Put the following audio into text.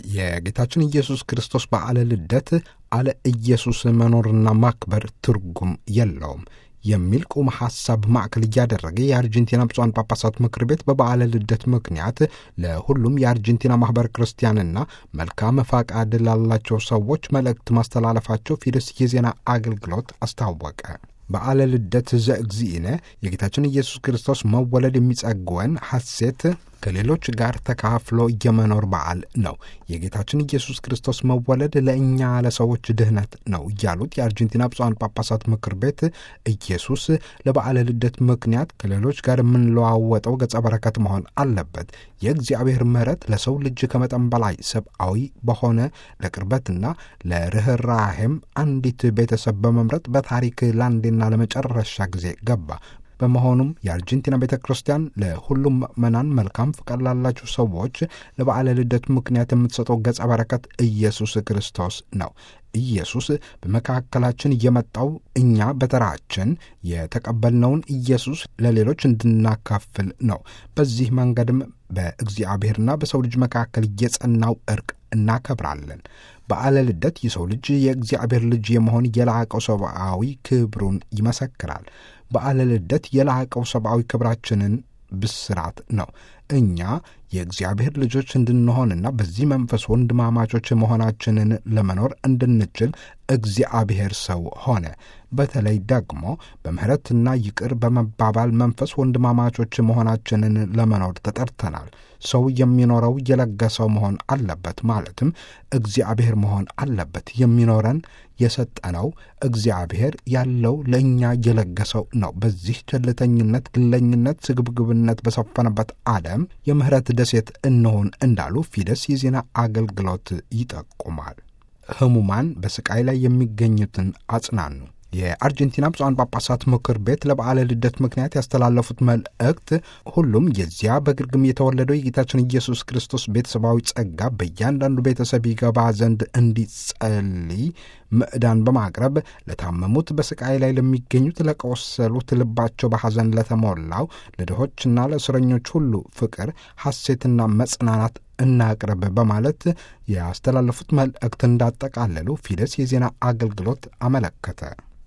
የጌታችን ኢየሱስ ክርስቶስ በዓለ ልደት አለ ኢየሱስ መኖርና ማክበር ትርጉም የለውም የሚል ቁም ሐሳብ ማዕከል እያደረገ የአርጀንቲና ብፁዓን ጳጳሳት ምክር ቤት በበዓለ ልደት ምክንያት ለሁሉም የአርጀንቲና ማኅበረ ክርስቲያንና መልካም ፈቃድ ላላቸው ሰዎች መልእክት ማስተላለፋቸው ፊደስ የዜና አገልግሎት አስታወቀ። በዓለ ልደት ዘእግዚእነ የጌታችን ኢየሱስ ክርስቶስ መወለድ የሚጸግወን ሐሴት ከሌሎች ጋር ተካፍሎ የመኖር በዓል ነው። የጌታችን ኢየሱስ ክርስቶስ መወለድ ለእኛ ለሰዎች ድህነት ነው ያሉት የአርጀንቲና ብፁዓን ጳጳሳት ምክር ቤት ኢየሱስ ለበዓለ ልደት ምክንያት ከሌሎች ጋር የምንለዋወጠው ገጸ በረከት መሆን አለበት። የእግዚአብሔር ምሕረት ለሰው ልጅ ከመጠን በላይ ሰብአዊ በሆነ ለቅርበትና ለርኅራሄም አንዲት ቤተሰብ በመምረጥ በታሪክ ለአንዴና ለመጨረሻ ጊዜ ገባ። በመሆኑም የአርጀንቲና ቤተ ክርስቲያን ለሁሉም ምዕመናን መልካም ፍቃድ ላላቸው ሰዎች ለበዓለ ልደት ምክንያት የምትሰጠው ገጸ በረከት ኢየሱስ ክርስቶስ ነው። ኢየሱስ በመካከላችን የመጣው እኛ በተራችን የተቀበልነውን ኢየሱስ ለሌሎች እንድናካፍል ነው። በዚህ መንገድም በእግዚአብሔርና በሰው ልጅ መካከል የጸናው እርቅ እናከብራለን። በዓለ ልደት የሰው ልጅ የእግዚአብሔር ልጅ የመሆን የላቀው ሰብአዊ ክብሩን ይመሰክራል። በዓለ ልደት የላቀው ሰብአዊ ክብራችንን ብስራት ነው። እኛ የእግዚአብሔር ልጆች እንድንሆንና በዚህ መንፈስ ወንድማማቾች መሆናችንን ለመኖር እንድንችል እግዚአብሔር ሰው ሆነ። በተለይ ደግሞ በምሕረትና ይቅር በመባባል መንፈስ ወንድማማቾች መሆናችንን ለመኖር ተጠርተናል። ሰው የሚኖረው የለገሰው መሆን አለበት፣ ማለትም እግዚአብሔር መሆን አለበት። የሚኖረን የሰጠነው እግዚአብሔር ያለው ለእኛ የለገሰው ነው። በዚህ ቸልተኝነት፣ ግለኝነት፣ ስግብግብነት በሰፈነበት ዓለም የምህረት ደሴት እንሆን እንዳሉ ፊደስ የዜና አገልግሎት ይጠቁማል። ህሙማን በስቃይ ላይ የሚገኙትን አጽናኑ። የአርጀንቲና ብፁዓን ጳጳሳት ምክር ቤት ለበዓለ ልደት ምክንያት ያስተላለፉት መልእክት ሁሉም የዚያ በግርግም የተወለደው የጌታችን ኢየሱስ ክርስቶስ ቤተሰባዊ ጸጋ በእያንዳንዱ ቤተሰብ ይገባ ዘንድ እንዲጸልይ ምዕዳን በማቅረብ ለታመሙት፣ በስቃይ ላይ ለሚገኙት፣ ለቆሰሉት፣ ልባቸው በሐዘን ለተሞላው፣ ለድሆችና ለእስረኞች ሁሉ ፍቅር፣ ሐሴትና መጽናናት እናቅርብ በማለት ያስተላለፉት መልእክት እንዳጠቃለሉ ፊደስ የዜና አገልግሎት አመለከተ።